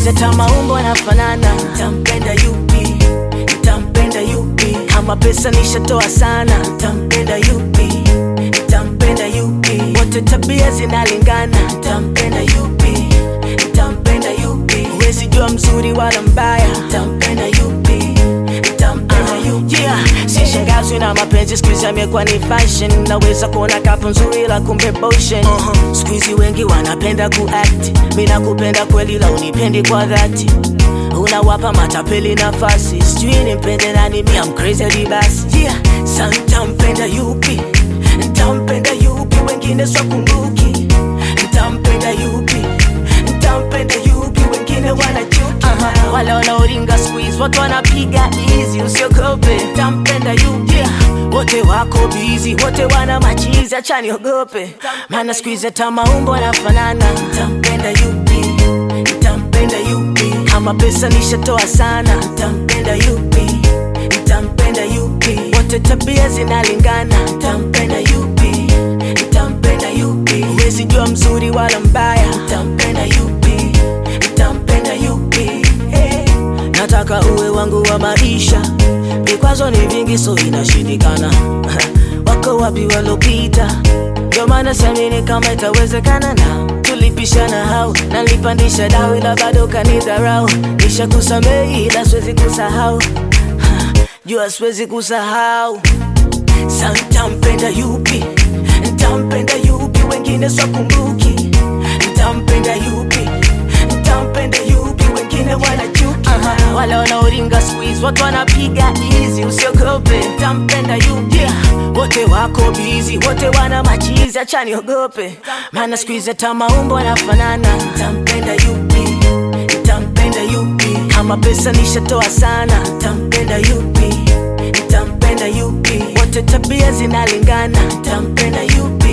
hizi hata maumbo yanafanana. Ntampenda yupi? Ntampenda yupi? Kama pesa nishatoa sana. Ntampenda yupi? Ntampenda yupi? Wote tabia zinalingana. Ntampenda yupi? Ntampenda yupi? Huwezi jua mzuri wala mbaya. Ntampenda yupi? Ntampenda yupi? Yeah, sishangazwi na mapenzi siku hizi amekuwa ni fashion. Naweza kuona kapu nzuri la kumbe potion. Uh-huh. Siku hizi wengi wanapenda kuact. Mimi nakupenda kweli la unipendi kwa dhati. Unawapa matapeli nafasi, sijui nimpende nani, mi am crazy hadi basi. Yeah, sa ntampenda yupi? Ntampenda yupi? Wengine swakumbuki. Ntampenda yupi? Ntampenda yupi? Wengine wanachuki. Uh-huh. Wale wanaoringa squeeze, watu wanapiga easy, usiogope. Ntampenda yupi? Yeah. Wote wako busy, wote wana machizi, acha niogope. Maana siku hizi hata maumbo yanafanana. Ntampenda yupi? Ntampenda yupi? Kama pesa nishatoa sana. Ntampenda yupi? Ntampenda yupi? Wote tabia zinalingana. Ntampenda yupi? Ntampenda yupi? Huwezi jua mzuri wala mbaya. Ntampenda yupi? Ntampenda yupi? Hey. Nataka uwe wangu wa maisha, vikwazo ni vingi, so inashindikana. Wako wapi walopita? Ndio maana siamini kama itawezekana na tulipishana hau nalipandisha dau, ila bado kanidharau. Nisha kusamehi ila siwezi kusahau, Ha, jua siwezi kusahau. Sa ntampenda yupi? Ntampenda yupi? Wengine swakumbuki. Ntampenda yupi? Ntampenda yupi? Wengine wanachuki. Uh-huh. Wale wanaoringa squeeze, watu wanapiga easy, usiogope. Ntampenda yupi? Yeah. Wote wako busy, wote wana machizi, acha niogope. Maana siku hizi hata maumbo yanafanana. Ntampenda yupi? Ntampenda yupi? Kama pesa nishatoa sana. Ntampenda yupi? Ntampenda yupi? Wote tabia zinalingana. Ntampenda yupi?